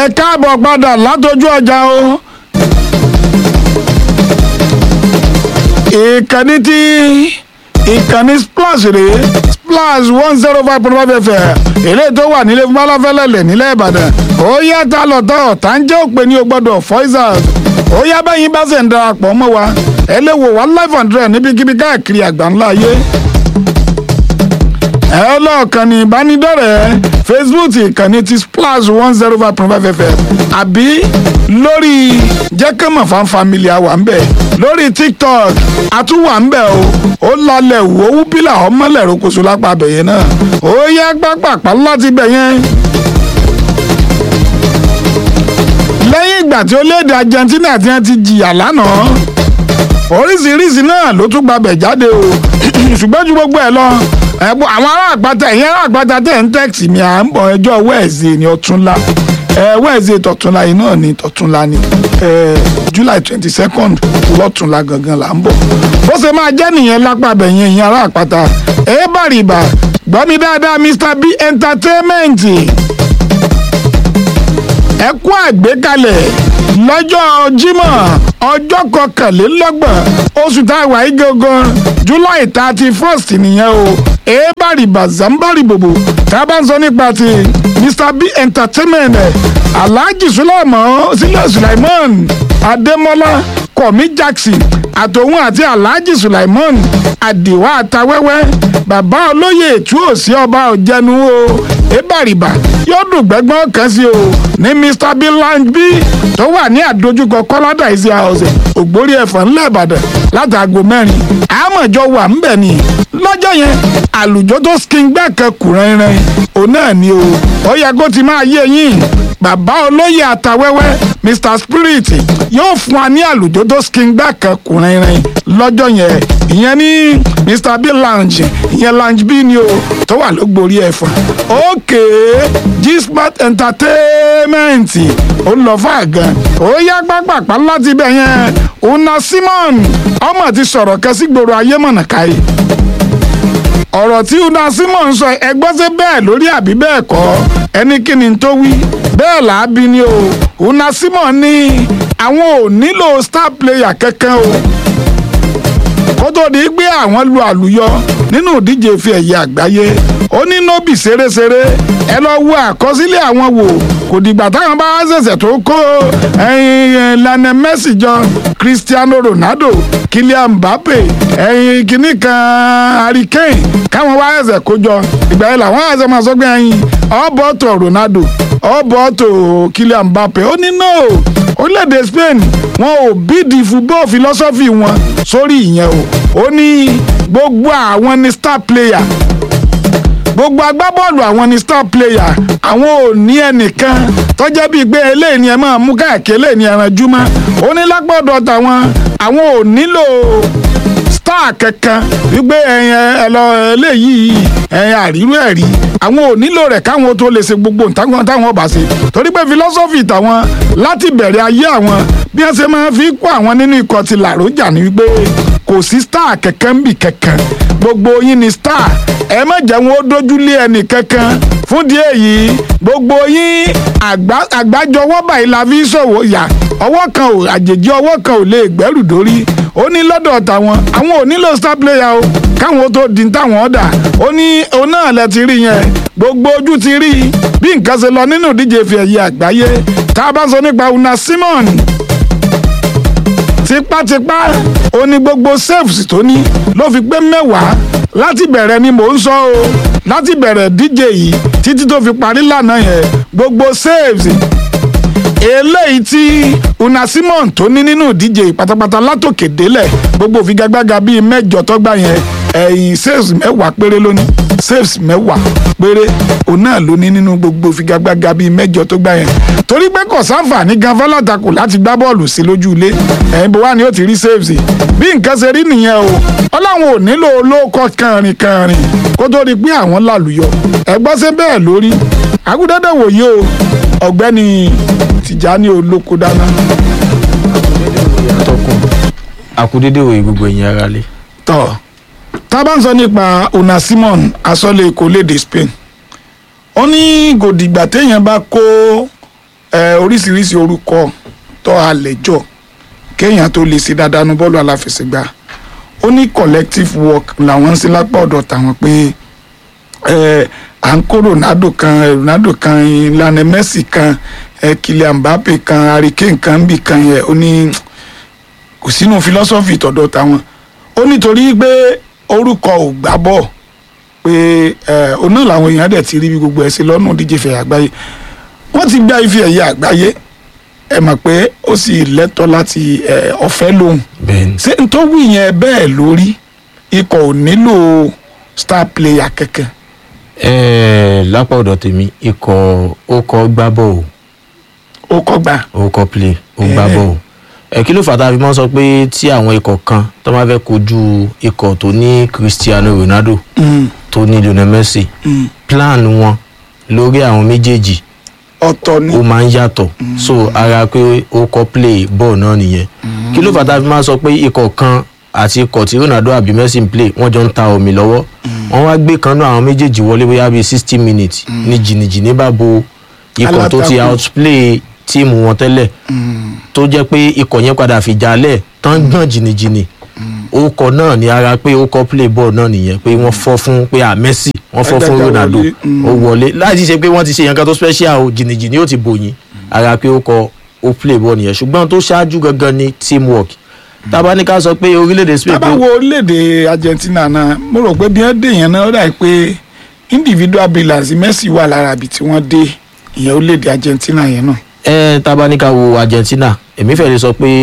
ẹ káàbọ̀ padà látọjú ọjà o. ìkànnì tí ìkànnì splash rèé splash one zero five point five fm èlé tó wà nílé fún balafẹ́lẹ́lẹ̀ nílẹ̀ ìbàdàn ó yá ta lọ́tọ̀ ọ̀tá ń jẹ́ òpè ní o gbọ́dọ̀ foizers ó yá bẹ́yìn bá ṣe ń darapọ̀ mọ́ wa ẹ lè wò wá live and direct níbikíbi káàkiri àgbáńlá ayé ẹ lọ́ọ̀kan ní ìbánidọ́rẹ̀ẹ́ facebook ìkànnì ti splash one zero five point five fm àbí lórí jẹ́kẹ́mọ̀ fan family àwà ń bẹ̀ lórí tiktok àtúwà ń bẹ̀ o ó lálẹ́ wò ó pílà ọmọlẹ̀ rokoṣo lápá abẹ̀yẹ náà ó yá pápápá láti bẹ̀ yẹn. lẹ́yìn ìgbà tí orílẹ̀-èdè argentina ti ti jìyà lánàá oríṣiríṣi náà ló tún gbabẹ̀ jáde o ṣùgbọ́n ju gbogbo ẹ̀ lọ ẹ̀bùn àwọn ará àgbàtà ìyẹn ará àgbàtà tẹ̀ ń tẹ́ẹ̀tì mi à ń bọ̀ ẹjọ́ wẹ́ẹ̀sì ní ọ̀túnla wẹ́ẹ̀sì tọ̀túnla yìí náà ní tọ̀túnla ní july twenty second lọ́túnla gangan là ń bọ̀ bó ṣe máa jẹ́ nìyẹn lápá bẹ̀yẹn ìyẹn ará àpáta ẹ̀ bàrìbà gbọ́ mi dáadáa mr b entertainment ẹ kú àgbékalẹ̀ lọ́jọ́ jímọ̀ ọjọ́ kọkànlélọ́gbọ̀n oṣù tá a wà yí gangan july thirty first nìyẹn o èébàrì bàzámbàrì bòbò tá a bá ń sọ nípa ti mr b entertainment alhaji sulaiman sílẹ̀ sulaiman adémọ́lá kọ̀mí jackson àtòun àti alhaji sulaiman àdìwá àtàwẹ́wẹ́ bàbá olóyè ètú òsì ọba ọ̀jẹ̀nu o èébàrìbà yóò dùn gbẹ́gbọ́n kan sí o ní mr b lounge b tó wà ní àdójúkọ kọ́ládà ìsì house ògbórí ẹ̀fọ́ ńlẹ̀ ìbàdàn látàgò mẹ́rin àmọ̀jọ wà ń bẹ̀ ni lọ́jọ́ yẹn àlùjọ tó skin gbẹ́ kan kù rẹ́rẹ́ òun náà ni o ó yẹ kó ti máa yé yín bàbá olóyè àtàwẹ́wẹ́ mr spirit yóò fún wa ní àlùjọ tó skin gbẹ́ kan kù rẹ́rẹ́ lọ́jọ́ yẹn ìyẹn ní mr b lounge ìyẹn lounge b ni o tó wà lógbórí ẹ̀fọ́ ókè gsmart entertainment ó lọ fún àgàn ó yá pápápá láti bẹ̀ yẹn una simon ọmọ ti sọ̀rọ̀ kan sí gbòòrò ayé mọ̀nà káyé ọ̀rọ̀ tí una simon sọ ẹgbọ́n ṣe bẹ́ẹ̀ lórí àbí bẹ́ẹ̀ kọ́ ẹni kí ni tó wí bẹ́ẹ̀ làábí ni o una simon ní àwọn ò nílò star player kankan o kó tó di pé àwọn lu àlùyọ nínú ìdíje fi ẹ̀yẹ àgbáyé ó ní nóbì ṣeréṣeré ẹ lọ wo àkọsílẹ̀ àwọn wò kò dìgbà táwọn bá ṣẹ̀ṣẹ̀ tó kó lionel messi jọ cristiano ronaldo kylian mbappe ẹyin kìíní kan harry kane káwọn wá ẹsẹ̀ kó jọ ìgbà yẹn làwọn ẹsẹ̀ máa sọ pé ẹyin ọ̀bọ̀tò ronaldo ọ̀bọ̀tò kylian mbappe ó ní no orílẹ̀-èdè spain wọn ò bídìí football philosophy wọn sórí ìyẹn o ó ní gbogbo àwọn ní star player gbogbo agbábọ́ọ̀lù àwọn ni star player àwọn ò ní ẹnìkan tó jẹ́ bíi pé eléyìí ni ẹ máa mú káàkiri eléyìí ni ẹran júmọ́ ó ní lápọ̀dọ̀ tàwọn àwọn ò nílò star kankan wípé ẹyin ẹ lọ eléyìí ẹyin àrírú ẹ rí àwọn ò nílò rẹ̀ káwọn tó lè ṣe gbogbo nǹkan táwọn bá ṣe torí pé philosophy tàwọn láti bẹ̀rẹ̀ ayé àwọn bí wọ́n ṣe máa fi kó àwọn nínú ikọ̀ ti làrójà ni wípé kò sí star kankan bì kankan gbogbo yín ni star ẹ má jẹ́ wọn ó dójúlé ẹnì kankan fún díẹ̀ yìí gbogbo yín àgbájọwọ́ báyìí la fi ṣòwò yà ọwọ́ kan ò àjèjì ọwọ́ kan ò lè gbẹ́rù dórí ó ní lọ́dọ̀ tàwọn àwọn ò nílò star player o káwọn tó di táwọn ọ̀dà ó ní òun náà lẹ ti rí yẹn gbogbo ojú ti rí bí nǹkan ṣe lọ nínú ìdíje fi ẹ̀yẹ àgbáyé tá a bá sọ nípa una simon tipátipá ó ní gbogbo saves tó ní ló fi pé mẹ́wàá láti bẹ̀rẹ̀ ni mò ń sọ o láti bẹ̀rẹ̀ díje yìí títí tó fi parí lánàá yẹn gbogbo saves eléyìí tí una simon tó ní nínú ìdíje pátápátá látòkè délẹ̀ gbogbo òfigagbága bíi mẹ́jọ tọ́gbà yẹn ẹ̀yìn saves mẹ́wàá péré lónìí saves mẹ́wàá péré òun náà ló ní nínú gbogbo òfigagbága bíi mẹ́jọ tó gbà yẹn torí pé kò sáǹfààní gan fọlátakò láti gbá bọ́ọ̀lù sí lójú ilé ẹ̀yìn bó wà ní ó ti rí saves bí nǹkan ṣe rí nìyẹn o ọlọ́run ò nílò olóòkọ kànrin kànrin kó tó di pé àwọn làlùyọ ẹgbọ́n ṣe bẹ́ẹ̀ lórí agudẹ́dẹ́ wòye o ọ̀gbẹ́ni tìjání olóko dáná. tọkùn akudede òye gbogbo ẹ̀yin ara lé. tọ́ tá a bá ń sọ nípa una simon asọ́lé èkó léde spain ó ní gòdìgbà téèyàn bá kó ẹ, oríṣiríṣi orúkọ tó àlejò kéèyàn tó lè ṣe dáadáa nu bọ́ọ̀lù aláfẹsẹ̀gbá ó ní collective work làwọn ń ṣe lápá ọ̀dọ̀ tàwọn pé ẹ, à ń kó Ronaldo kan ẹ, Ronaldo kan Lionel Messi kan ẹ, Kylian Mbappe kan Harry Kane kan bì kan yẹ ó ní kò sínú philosophy tọ̀dọ̀ tàwọn ó nítorí pé orúkọ ò gbá bọ̀ pé ẹ, òun náà làwọn èèyàn dẹ̀ ti rí bí gbogbo ẹ̀ ṣe lọ́nà díje fẹ̀ àgbáyé wọ́n ti gbá ife ẹ̀yẹ àgbáyé ẹ mọ̀ pé ó sì lẹ́tọ̀ọ́ láti ẹ, ọ̀fẹ́ lóhùn bẹ́ẹ̀ni ṣé n tó wù yẹn bẹ́ẹ̀ lórí ikọ̀ ò nílò star player kankan ẹẹ lápá ọ̀dọ̀ tèmi ikọ̀ ó kọ́ gbá bọ́ọ̀ ó kọ́ gbà ó kọ́ play ó gbá Eh. bọ́ọ̀ ẹ kí ló fà tá a fi mọ́ sọ pé tí àwọn ikọ̀ kan tó máa fẹ́ kojú ikọ̀ tó ní Cristiano Ronaldo Mm, tó ní Lionel Messi mm. plan wọn lórí àwọn méjèèjì ọ̀tọ̀ ni ó máa ń yàtọ̀ so ara pé ó kọ́ play bọ́ọ̀ náà nìyẹn kí ló fà tá a fi máa sọ pé ikọ̀ kan àti ikọ̀ tí Ronaldo àbí Messi ń play wọ́n jọ ń ta omi lọ́wọ́ wọ́n wá gbé kan náà àwọn méjèèjì wọlé bóyá bíi sixty minutes ní jìnnìjìnnì bá bo ikọ̀ tó ti Alátakò. outplay tíìmù wọn tẹ́lẹ̀ Mm, tó jẹ́ pé ikọ̀ yẹn padà fi jalẹ̀ tán gbọ̀n jìnnìjìnnì orúkọ náà ni ara pé ó kọ́ play ball náà nìyẹn pé wọ́n fọ́ fún pé à Messi wọ́n fọ́ fún Ẹgbẹ́ta Ronaldo wọlé, mm. ó wọlé láti ṣe pé wọ́n ti ṣe yẹn kan tó special o jìnnìjìnnì ó ti bòyìn ara pé ó kọ ó play ball nìyẹn ṣùgbọ́n tó ṣáájú gangan ni teamwork tábà ní ká sọ pé orílẹ̀-èdè Spain tábà wo orílẹ̀-èdè Argentina náà mo rò pé bí wọ́n dé yẹn náà ó dà pé individual brilliance Messi wà lára ibi tí wọ́n dé ìyẹn orílẹ̀-èdè Argentina yẹn náà ẹ tábà ní ká wo Argentina èmi fẹ́ lè sọ pé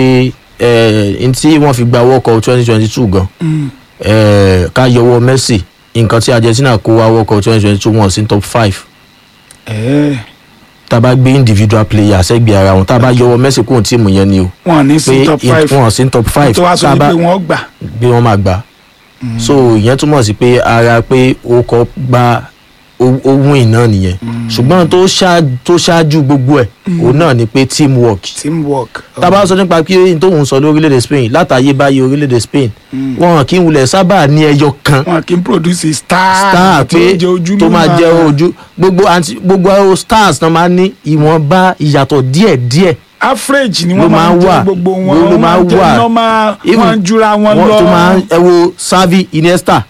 ẹ n tí wọ́n fi gba World Cup twenty twenty two gan Mm, ẹ ká yọwọ́ Messi nǹkan tí Argentina kó wá World Cup twenty twenty two wọn sí top five ẹ̀ẹ́, tá a bá gbé individual player sẹ́gbẹ̀ẹ́ ara wọn tá a bá yọwọ́ Messi kúrò tíìmù yẹn ni o wọn ní pé sí top five wọn sí top five tó wá tá sọ a bá pé wọ́n gbà bí wọ́n máa gbà so ìyẹn túmọ̀ sí pé ara pé ó kọ́ gba ó win náà nìyẹn ṣùgbọ́n tó ṣáájú tó ṣáájú gbogbo ẹ̀ òun náà ni pé teamwork teamwork. tá a bá sọ nípa pé n tóun sọ lórílẹ̀‐èdè Spain látàyè báyìí orílẹ̀‐èdè Spain wọn kì í wulẹ̀ sábà ní ẹyọ kan wọn kì í produce star star tó pé jẹ ojúlówó tó máa jẹ ojú gbogbo àti gbogbo àwọn stars náà máa ní ìwọ̀nba ìyàtọ̀ díẹ̀díẹ̀ average ni ló wọ́n máa máa ń ń jẹ wà, gbogbo wọn ló wọ́n máa máa ń ń jẹ wà. normal Even wọ́n jura wọn lọ. tó máa ń ẹ wo Xavi Iniesta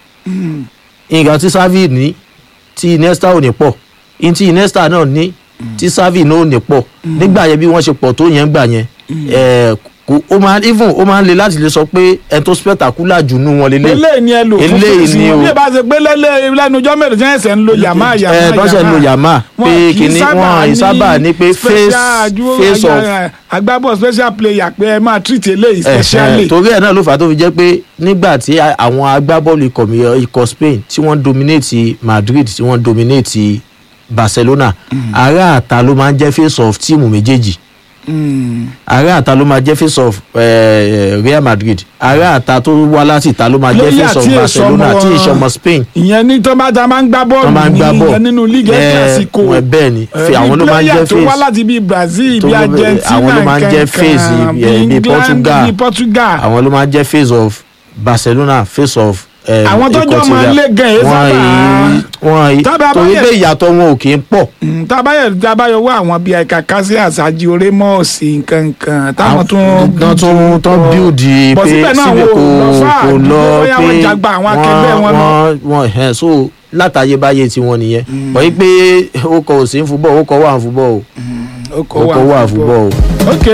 nǹkan tí Xavi ní tí Iniesta ò ní pọ̀ ní tí Iniesta náà ní tí Xavi náà ò ní pọ̀ nígbà yẹn bí wọ́n ṣe pọ̀ tó yẹn gbà yẹn ẹ̀, kò ó máa even ó máa ń le láti lè sọ pé ẹ tó spectacular jù nú wọn lélẹ̀ eléyìí ni ẹ lò fún Eléyìí fèsì ni wọn o. bí ẹ bá ṣe pé lẹ́lẹ́ lẹ́nu ọjọ́ mẹ́rin tí wọ́n ẹ̀sẹ̀ ń lo yàmá yàmá ẹ tó ṣe ń lo yàmá Wọn pé kì í kìíní sábà wọn ì sábà ní pé face special ju- face of agbábọ̀ special player pé ẹ máa treat eléyìí Ẹ̀hẹ̀, specially. torí ẹ̀ náà ló fà á tó fi jẹ́ pé nígbà tí a- àwọn agbábọ́ọ̀lù ikọ̀ mi- ikọ̀ Spain tí wọ́n dominate Madrid tí wọ́n dominate Barcelona ará àta ló máa ń jẹ́ face of tíìmù méjèèjì Mm. ará àta ló máa jẹ́ face of eh, Real Madrid ará àta tó wá láti ìta ló máa jẹ́ Player face of tí èso Barcelona ọmọ- tí ìṣọmọ Spain ìyẹn ní tó bá ta máa ń gbá tó bọ́ọ̀lù máa ń ní gbá bọ́ọ̀ ìyẹn nínú league ẹ̀ clasico wọn bẹ́ẹ̀ ni fi àwọn ló máa ń jẹ́ tó wá face láti bíi Brazil tó bíi ló- Argentina àwọn ló máa ń jẹ́ face, kankan, eh, bíi England, Portugal. bíi Portugal. àwọn ló máa ń jẹ́ face of Barcelona face of eh, Àwọn tó jọ ikọ̀ máa ń Real. lé gan ẹ̀ Wọ́n sábà- yìí- wọ́n yìí Tábà torí báyẹ̀- pé ìyàtọ̀ wọn ò kì í pọ̀ Mm, tábàyọ̀ tábàyọ̀ wá àwọn bíi ẹ̀ka kásí àṣáájú orémọ́ọ̀sì nkankan táwọn tún tán tún tán bíòdì Bọ̀ pé síbẹ̀ náà síbi wọn ò kò lọ fáà kò dúró lọ bóyá pé wọ́n jagba àwọn akẹgbẹ́ wọn lọ. wọ́n wọ́n ẹ̀ so látàyébáyé tiwọn nìyẹn wọ́n yí pé ó kọ òsì ń fúbọ̀ ó kọ wà ń fúbọ̀ o ó ó kọ wà ń fúbọ̀ o. ok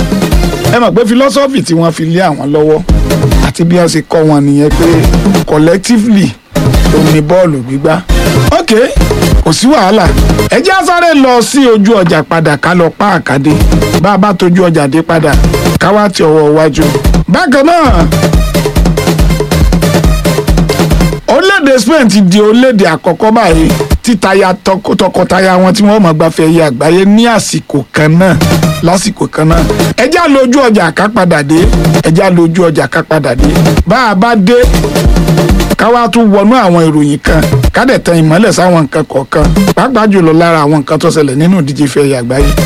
ẹ mọ̀ pé philosophy tí wọ́n fi lé àwọn lọ́wọ́ àti bí wọ́n ṣe kọ́ wọn nìyẹn pé collectively ló ní bọ́ọ̀lù gbígbá ok kò sí wàhálà ẹ jẹ́ á sáré lọ sí ojú ọjà padà ká lọ pa àkàdé bá a bá tójú ọjà dé padà ká wá ti ọwọ́ iwájú bákan náà orílẹ̀-èdè Spain ti di orílẹ̀-èdè àkọ́kọ́ báyìí títaya tọkọ- tọkọtaya wọn tí wọ́n mọ̀ gbafẹ́ ẹyẹ àgbáyé ní àsìkò kan náà lásìkò kan náà ẹjá lójú ọjà ká padà dé ẹjá lójú ọjà ká padà dé bá a bá dé ká wá tún wọnú àwọn ìròyìn kan ká dẹ̀ tan ìmọ́lẹ̀ sáwọn nǹkan kọ̀ọ̀kan pàápàá jùlọ lára àwọn nǹkan tó ṣẹlẹ̀ nínú ìdíje ife ẹ̀yẹ àgbáyé